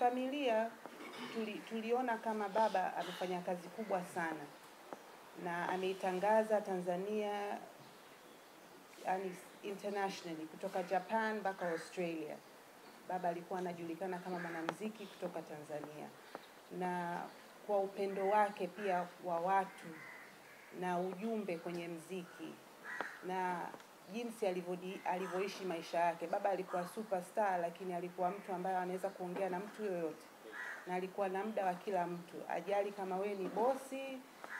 Kifamilia tuli, tuliona kama baba amefanya kazi kubwa sana na ameitangaza Tanzania yani internationally kutoka Japan mpaka Australia. Baba alikuwa anajulikana kama mwanamuziki kutoka Tanzania, na kwa upendo wake pia wa watu na ujumbe kwenye mziki na jinsi alivyodi- alivyoishi maisha yake. Baba alikuwa superstar, lakini alikuwa mtu ambaye anaweza kuongea na mtu yoyote, na alikuwa na muda wa kila mtu, ajali kama we ni bosi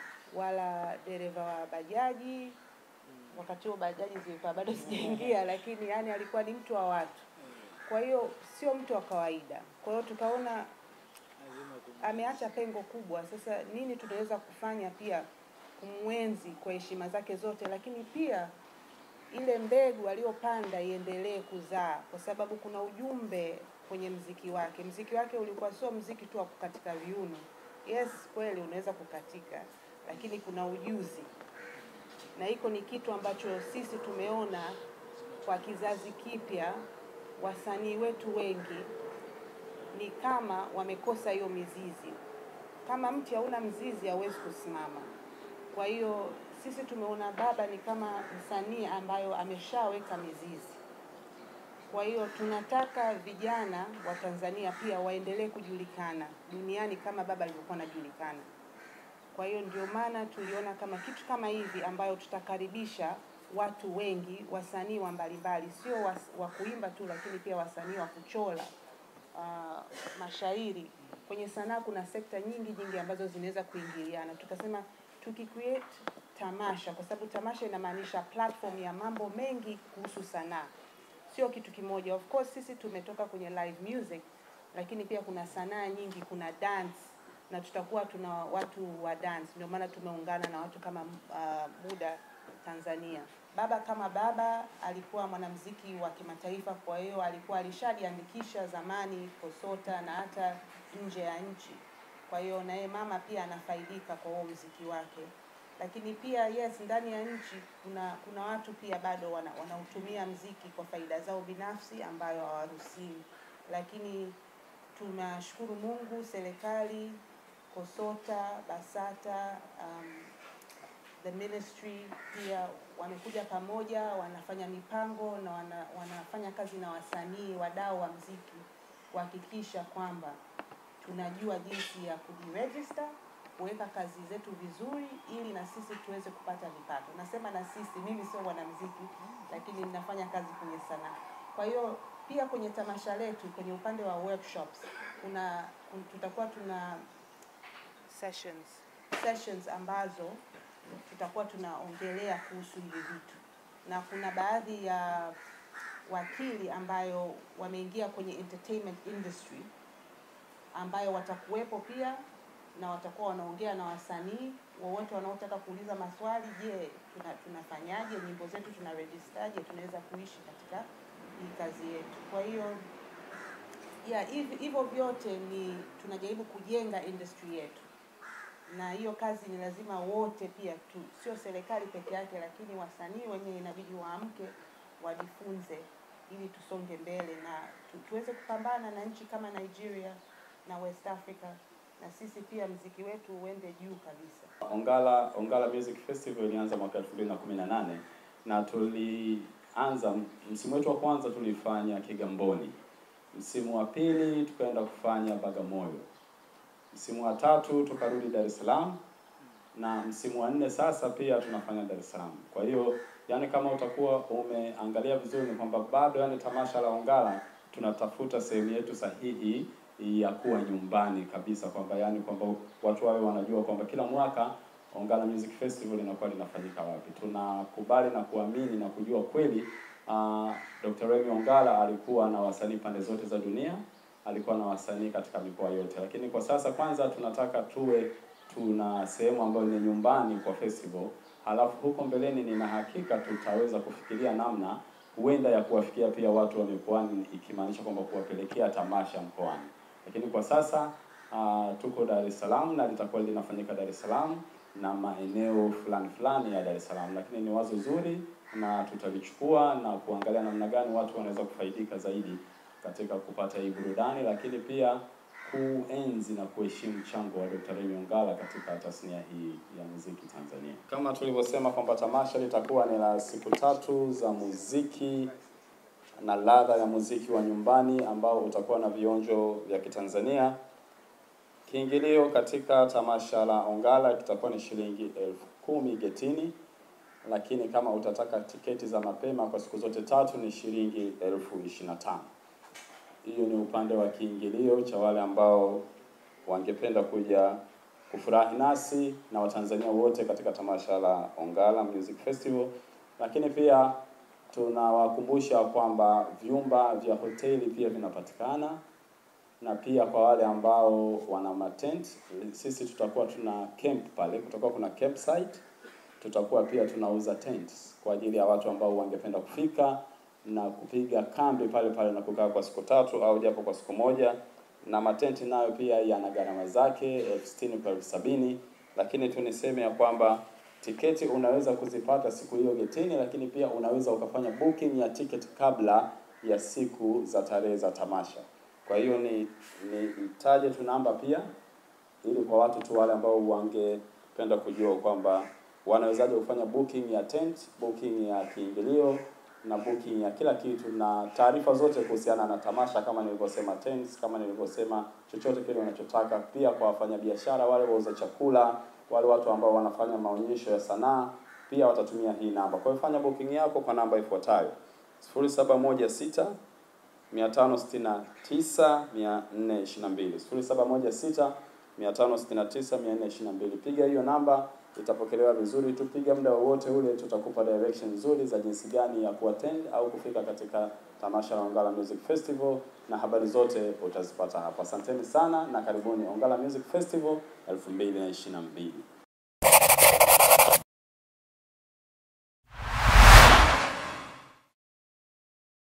wala dereva wa bajaji. Wakati huo bajaji zilikuwa bado sijaingia, lakini yani alikuwa ni mtu wa watu. Kwa hiyo sio mtu wa kawaida. Kwa hiyo tukaona ameacha pengo kubwa. Sasa nini tunaweza kufanya pia kumwenzi kwa heshima zake zote, lakini pia ile mbegu aliyopanda iendelee kuzaa, kwa sababu kuna ujumbe kwenye mziki wake. Mziki wake ulikuwa sio mziki tu wa kukatika viuno. Yes, kweli unaweza kukatika, lakini kuna ujuzi, na hiko ni kitu ambacho sisi tumeona kwa kizazi kipya, wasanii wetu wengi ni kama wamekosa hiyo mizizi. Kama mti hauna mzizi hauwezi kusimama. Kwa hiyo sisi tumeona baba ni kama msanii ambayo ameshaweka mizizi. Kwa hiyo tunataka vijana wa Tanzania pia waendelee kujulikana duniani kama baba alivyokuwa anajulikana. Kwa hiyo ndio maana tuliona kama kitu kama hivi ambayo tutakaribisha watu wengi, wasanii wa mbalimbali, sio was- wa kuimba tu, lakini pia wasanii wa kuchora uh, mashairi. Kwenye sanaa kuna sekta nyingi nyingi ambazo zinaweza kuingiliana. Tukasema tukicreate tamasha, kwa sababu tamasha inamaanisha platform ya mambo mengi kuhusu sanaa, sio kitu kimoja. Of course sisi tumetoka kwenye live music, lakini pia kuna sanaa nyingi, kuna dance na tutakuwa tuna watu wa dance. Ndio maana tumeungana na watu kama uh, Muda Tanzania. Baba kama baba alikuwa mwanamuziki wa kimataifa, kwa hiyo alikuwa alishajiandikisha zamani KOSOTA na hata nje ya nchi. Kwa hiyo na yeye mama pia anafaidika kwa huo muziki wake, lakini pia yes, ndani ya nchi kuna kuna watu pia bado wana, wanautumia mziki kwa faida zao binafsi ambayo hawaruhusiwi, lakini tunashukuru Mungu, serikali, KOSOTA, BASATA, um, the ministry pia wamekuja pamoja, wanafanya mipango na wana, wanafanya kazi na wasanii, wadau wa mziki kuhakikisha kwamba tunajua jinsi ya kujiregister, kuweka kazi zetu vizuri, ili na sisi tuweze kupata vipato. Nasema na sisi, mimi sio mwanamuziki, lakini ninafanya kazi kwenye sanaa. Kwa hiyo pia kwenye tamasha letu, kwenye upande wa workshops, kuna kun- tutakuwa tuna sessions sessions ambazo tutakuwa tunaongelea kuhusu hivi vitu, na kuna baadhi ya wakili ambayo wameingia kwenye entertainment industry ambayo watakuwepo pia na watakuwa wanaongea na wasanii wowote wanaotaka kuuliza maswali. Je, tuna, tunafanyaje nyimbo zetu, tuna registaje, tunaweza kuishi katika hii kazi yetu. Kwa hiyo ya hivi hivyo vyote ni tunajaribu kujenga industry yetu, na hiyo kazi ni lazima wote pia tu, sio serikali peke yake, lakini wasanii wenyewe inabidi waamke, wajifunze ili tusonge mbele na tu, tuweze kupambana na nchi kama Nigeria na West Africa, na sisi pia mziki wetu uende juu kabisa. Ongala Ongala Music Festival ilianza mwaka 2018 na tulianza msimu wetu wa kwanza tulifanya Kigamboni, msimu wa pili tukaenda kufanya Bagamoyo, msimu wa tatu tukarudi Dar es Salaam na msimu wa nne sasa pia tunafanya Dar es Salaam. Kwa hiyo yani, kama utakuwa umeangalia vizuri, ni kwamba bado yani tamasha la Ongala tunatafuta sehemu yetu sahihi ya kuwa nyumbani kabisa, kwamba yani kwamba watu wawe wanajua kwamba kila mwaka Ongala Music Festival inakuwa linafanyika wapi. Tunakubali na kuamini na kujua kweli uh, Dr. Remy Ongala alikuwa na wasanii pande zote za dunia, alikuwa na wasanii katika mikoa yote, lakini kwa sasa kwanza tunataka tuwe tuna sehemu ambayo ni nyumbani kwa festival, halafu huko mbeleni nina hakika tutaweza kufikiria namna huenda ya kuwafikia pia watu wa mikoani, ikimaanisha kwamba kuwapelekea tamasha mkoani. Lakini kwa sasa uh, tuko Dar es Salaam na litakuwa linafanyika Dar es Salaam na maeneo fulani fulani ya Dar es Salaam, lakini ni wazo zuri na tutalichukua na kuangalia namna gani watu wanaweza kufaidika zaidi katika kupata hii burudani, lakini pia kuenzi na kuheshimu mchango wa Dr. Remy Ongala katika tasnia hii ya muziki Tanzania. Kama tulivyosema kwamba tamasha litakuwa ni la siku tatu za muziki na ladha ya muziki wa nyumbani ambao utakuwa na vionjo vya Kitanzania. Kiingilio katika tamasha la Ongala kitakuwa ni shilingi elfu kumi getini, lakini kama utataka tiketi za mapema kwa siku zote tatu ni shilingi elfu ishirini na tano. Hiyo ni upande wa kiingilio cha wale ambao wangependa kuja kufurahi nasi na Watanzania wote katika tamasha la Ongala Music Festival, lakini pia tunawakumbusha kwamba vyumba vya hoteli pia vinapatikana na pia kwa wale ambao wana matent, sisi tutakuwa tuna camp pale, kutakuwa kuna campsite, tutakuwa pia tunauza tents kwa ajili ya watu ambao wangependa kufika na kupiga kambi pale pale na kukaa kwa siku tatu au japo kwa siku moja, na matenti nayo pia yana gharama zake elfu sitini kwa elfu sabini lakini tu niseme ya kwamba tiketi unaweza kuzipata siku hiyo getini, lakini pia unaweza ukafanya booking ya ticket kabla ya siku za tarehe za tamasha. Kwa hiyo ni ni itaje tu namba pia, ili kwa watu tu wale ambao wangependa kujua kwamba wanawezaje kufanya booking ya tent, booking ya kiingilio na booking ya kila kitu na taarifa zote kuhusiana na tamasha, kama nilivyosema tents, kama nilivyosema chochote kile unachotaka. Pia kwa wafanyabiashara wale wauza chakula, wale watu ambao wanafanya maonyesho ya sanaa, pia watatumia hii namba. Kwa hiyo fanya booking yako kwa namba ifuatayo: 0716 569 422 0716 569 422. Piga hiyo namba, itapokelewa vizuri tu. Piga muda wowote ule, tutakupa direction nzuri za jinsi gani ya kuattend au kufika katika tamasha la Ongala Music Festival, na habari zote utazipata hapa. Asanteni sana na karibuni Ongala Music Festival 2022.